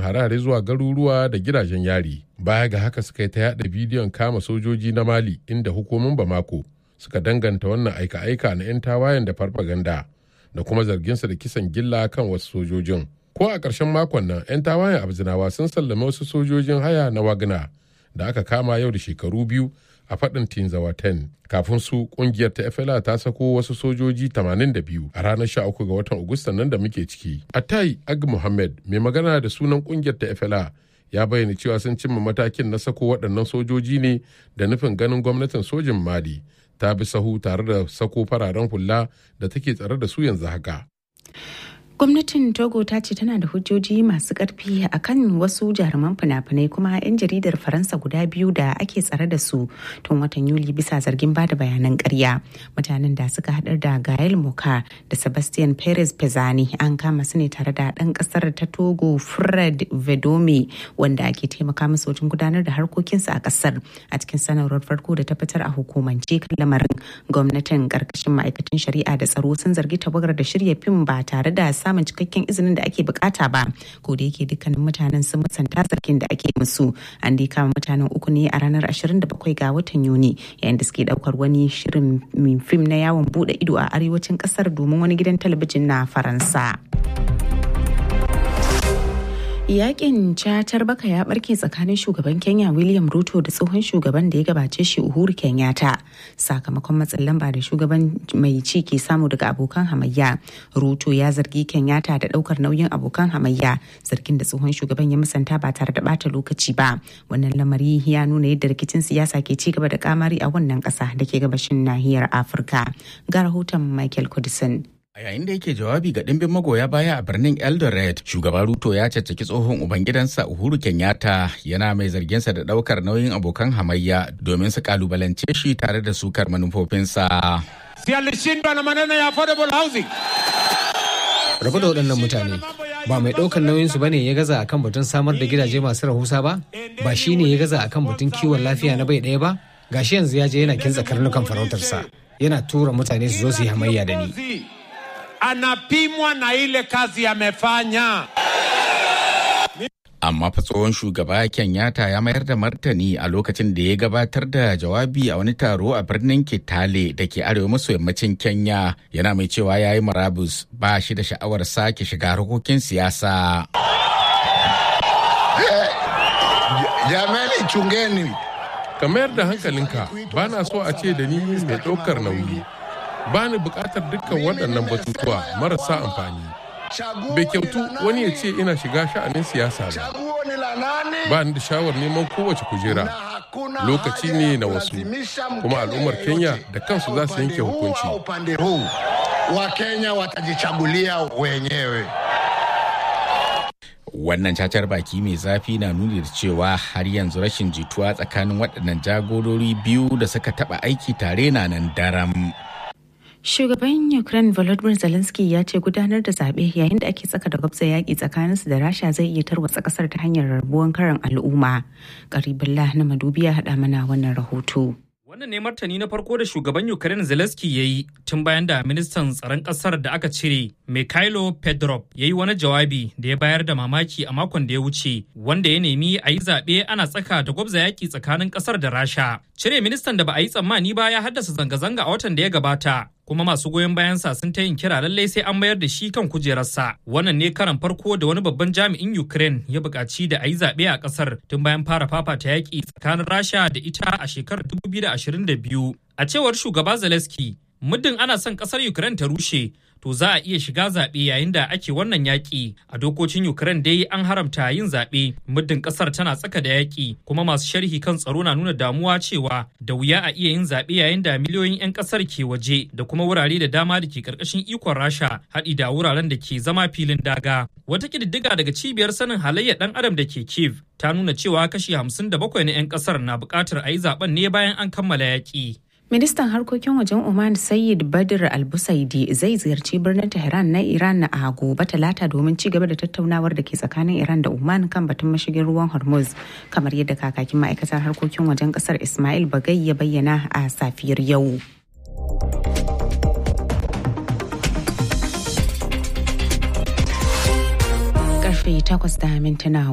harare zuwa garuruwa da gidajen yari baya ga haka suka yi ta yada bidiyon kama sojoji na mali inda hukumin bamako suka danganta wannan aika-aika na 'yan tawayen da farfaganda da kuma zarginsa da kisan gilla kan wasu sojojin ko a ƙarshen makon nan 'yan tawayen abzinawa sun sallame wasu sojojin haya na wagner da aka kama yau da shekaru biyu a faɗin tinzawa 10 kafin su ƙungiyar ta fla ta sako wasu sojoji 82 a ranar 13 ga watan agusta nan da muke ciki atai ag muhammad mai magana da sunan ƙungiyar ta fla ya bayyana cewa sun cimma matakin na sako waɗannan sojoji ne da nufin ganin gwamnatin sojin mali ta bi sahu tare da sako fararen hula da take tsare da su yanzu haka gwamnatin togo ta ce tana da hujjoji masu karfi a kan wasu jaruman fina-finai kuma 'yan jaridar faransa guda biyu da ake tsare da su tun watan yuli bisa zargin bada bayanan karya mutanen da suka hadar da gael moka da sebastian perez pezani an kama su ne tare da dan kasar ta togo fred vedome wanda ake taimaka musu wajen gudanar da harkokinsu a kasar a cikin sanarwar farko da ta fitar a hukumance kan lamarin gwamnatin karkashin ma'aikatan shari'a da tsaro sun zargi tawagar da shirya fim ba tare da samun cikakken izinin da ake bukata ba ko da yake dukkanin mutanen sun musanta zargin da ake musu an dai kama mutanen uku ne a ranar 27 ga watan yuni yayin da suke daukar wani shirin fim na yawon bude ido a arewacin kasar domin wani gidan talabijin na faransa. Yakin cacar baka ya barke tsakanin shugaban Kenya William Ruto da tsohon shugaban da ya gabace shi Uhuru Kenyatta sakamakon matsin lamba da shugaban mai ci ke samu daga abokan hamayya. Ruto ya zargi Kenyatta da daukar nauyin abokan hamayya zargin da tsohon shugaban ya musanta ba tare da bata lokaci ba. Wannan lamari ya nuna yadda rikicin siyasa ke ci gaba da kamari a wannan kasa da ke gabashin nahiyar Afirka. Ga rahoton Michael Kudisin. A yayin da yake jawabi ga ɗimbin magoya baya a birnin Eldoret, shugaba Ruto ya caccaki tsohon ubangidansa Uhuru Kenyatta yana mai zarginsa da ɗaukar nauyin abokan hamayya domin su kalubalance shi tare da sukar manufofinsa. Si alishindwa na maneno ya affordable housing. Rabu da waɗannan mutane ba mai ɗaukar nauyinsu ba ne ya gaza akan batun samar da gidaje masu rahusa ba? Ba shi ne ya gaza akan batun kiwon lafiya na bai ɗaya ba? Gashi yanzu ya je yana kintsa karnukan farautarsa. Yana tura mutane su zo su yi hamayya da ni. anapimwa na ile kazi amefanya. Amma fa tsohon shugaba Kenyatta ya mayar da martani a lokacin da ya gabatar da jawabi a wani taro a birnin Kitale da ke arewa maso yammacin Kenya yana mai cewa ya yi marabus ba shi da sha'awar sake shiga harkokin siyasa. Jamani chungeni. ka mayar da hankalinka ba na so a ce da ni mai ɗaukar nauyi ba ni buƙatar dukkan waɗannan batutuwa marasa amfani bai kyautu wani ya ce ina shiga sha'anin siyasa ba ba ni da shawar neman kowace kujera lokaci ne na wasu kuma al'ummar kenya da kansu za su yanke hukunci wakenya watajichagulia wenyewe Wannan cacar baki mai zafi na nuni da cewa har yanzu rashin jituwa tsakanin waɗannan jagorori biyu da suka taɓa aiki tare na nan daram. Shugaban Ukraine Volodymyr Zelensky ya ce gudanar da zaɓe yayin da ake tsaka da gwabza yaƙi tsakaninsu da Rasha zai iya tarwatsa ƙasar ta hanyar rabuwan karan al'umma. Karibullah na Madubi ya haɗa mana wannan rahoto. Wannan ne martani na farko da shugaban Ukraine Zelensky ya yi tun bayan da ministan tsaron ƙasar da aka cire Mikhailo Pedrov ya yi wani jawabi da ya bayar da mamaki a makon da ya wuce wanda ya nemi a yi zaɓe ana tsaka da gwabza yaƙi tsakanin ƙasar da Rasha. Cire ministan da ba a yi tsammani ba ya haddasa zanga-zanga a watan da ya gabata kuma masu goyon bayansa sun ta yin kira lallai sai an mayar da shi kan kujerarsa wannan ne karan farko da wani babban jami'in ukraine ya buƙaci da a yi zaɓe a ƙasar tun bayan fara fafata yaƙi tsakanin rasha da ita a shekarar 2022 a cewar shugaba zelensky muddin ana son ƙasar ukraine ta rushe to za a iya shiga zaɓe yayin da ake wannan yaƙi a dokokin ukraine dai an haramta yin zaɓe muddin ƙasar tana tsaka da yaƙi kuma masu sharhi kan tsaro na nuna damuwa cewa da wuya a iya yin zaɓe yayin da miliyoyin 'yan ƙasar ke waje da kuma wurare da dama da ke ƙarƙashin ikon rasha haɗi da wuraren da ke zama filin daga wata ƙididdiga daga cibiyar sanin halayyar ɗan adam da ke kiev ta nuna cewa kashi 57 na 'yan ƙasar na buƙatar a yi zaɓen ne bayan an kammala yaƙi Ministan harkokin wajen Oman Sayyid Badr Al-Busaidi zai ziyarci birnin Tehran na Iran a gobe talata domin ci gaba da tattaunawar da ke tsakanin Iran da Oman kan batun mashigin ruwan Hormuz kamar yadda kakakin ma'aikatar harkokin wajen kasar Ismail Bagai ya bayyana a safiyar yau. Karfe takwas da mintuna